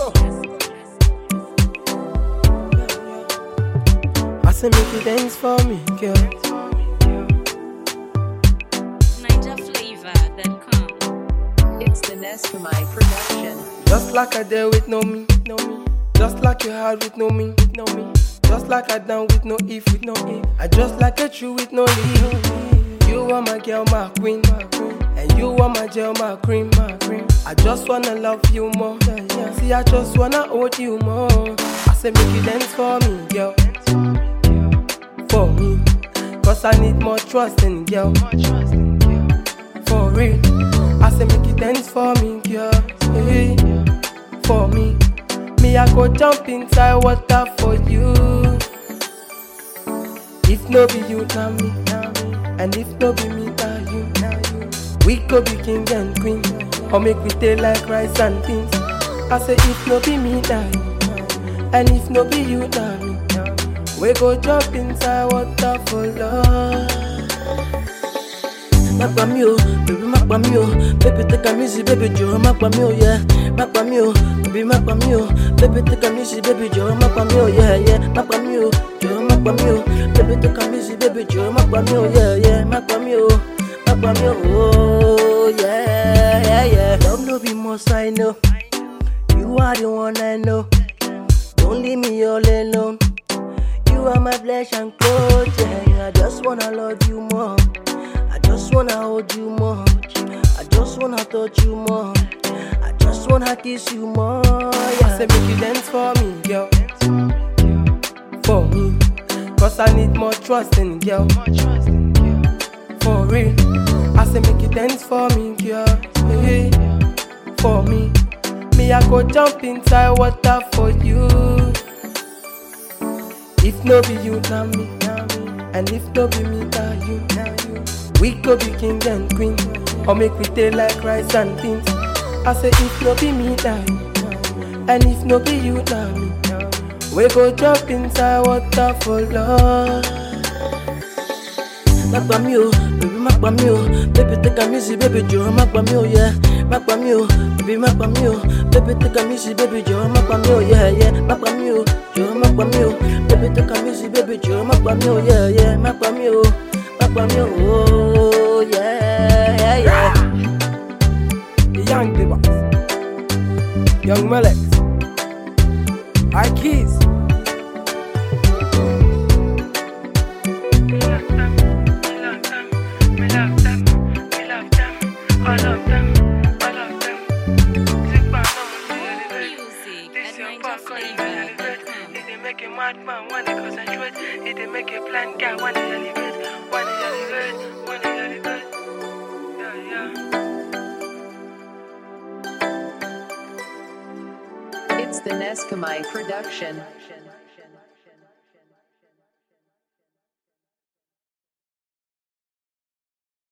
go. I say make you dance for me, girl. NigerFlavor.com. It's the nest for my production. Just like I did with no me, no me. Just like you had with no me, with no me. Just like I done with no if, with no if. I just like a true with no leave. You are my girl, my queen, my queen. And you are my gel, my cream, my cream. I just wanna love you more. Yeah, yeah. See, I just wanna hold you more. I say make you dance for me, girl. For me. Cause I need more trust in girl. For real. I say make you dance for me, girl. Hey. For me. Me, I go jump inside water for you. If no be you, now me, now me. And if no be me, now you, now you. We could be king and queen. Or make we stay like rice and beans. I say if no be me, now you. And if no be you, now me. We go jump inside water for love. má pa mí o bèbí má pa mí o bébí take am easy bébí jọ̀wọ́ má pa mí o yẹ má pa mí o bèbí má pa mí o bébí take am easy bébí jọ̀wọ́ má pa mí o yẹ yẹ má pa mí o jọ̀wọ́ má pa mí o bébí take am easy bébí jọ̀wọ́ má pa mí o yẹ yẹ má pa mí o má pa mí o ooo yẹ yẹ yẹ. love no be must I know you are the one I know don't leave me all alone. You are my flesh and clothes, yeah. I just wanna love you more. I just wanna hold you more. I just wanna touch you more. I just wanna kiss you more, I yeah. say make you dance for me, girl. For me. Cause I need more trust in girl. For real. I say make you dance for me, girl. Hey. For me. Me, I go jump inside water for you. If no be you, now me, now me. And if no be me, now you, now you. We could be king and queen. Or make we stay like rice and beans. I say if no be me, now you. And if no be you, now me. We go jump inside water for love. Má pa mí o, bèbí má pa mí o, bébí take am easy, bébí jọ̀wọ́ má pa mí o, yeah. Má pa mí o, bèbí má pa mí o, bébí take am easy, bébí jọ̀wọ́ má pa mí o, yeah, yeah. Má pa mí o, jọ̀wọ́ má pa mí o, bébí take am easy, bébí jọ̀wọ́ má pa mí o, yeah, yeah. Má pa mí o, má pa mí o, oh, yeah, yeah, yeah. The young Divas. Young Malex. High Keys. Music at NigerFlavor.com. make a madman wanna concentrate. It dey make a plan guy wanna elevate, wanna elevate, wanna elevate. Yeah, yeah. It's the Neskamai production.